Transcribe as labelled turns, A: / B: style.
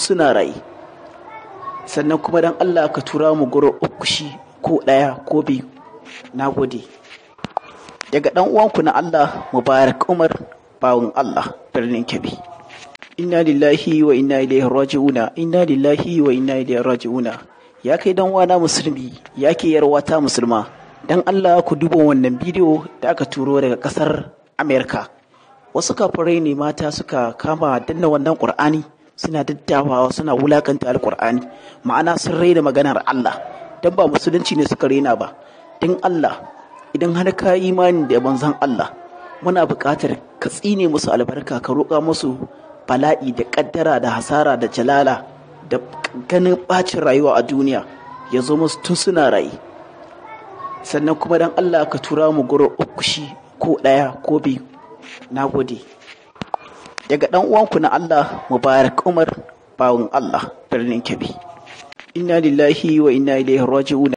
A: suna raye sannan kuma don Allah ka tura mu gurin uku shi ko ɗaya ko biyu na gode daga ɗan uwanku na Allah Mubarak Umar bawon Allah birnin Kebbi inna lillahi wa inna ilaihi raji'una inna lillahi wa inna ilaihi raji'una ya kai dan wana musulmi ya ke yarwata musulma dan Allah ku duba wannan bidiyo da aka turo daga kasar Amerika wasu kafirai ne mata suka kama danna wannan Qur'ani suna daddawawa suna wulakanta alqur'ani ma'ana sun raina maganar Allah dan ba musulunci ne suka raina ba dan Allah idan har ka imani da manzon Allah muna buƙatar ka tsine musu albarka ka roƙa musu bala'i da ƙaddara da hasara da jalala da ganin ɓacin rayuwa a duniya ya zo musu tun suna rayu sannan kuma don Allah ka tura mu gurin uku shi ko ɗaya ko biyu na gode daga ɗan uwanku na Allah Mubarak Umar bawon Allah birnin Kebbi inna lillahi wa inna ilaihi raji'un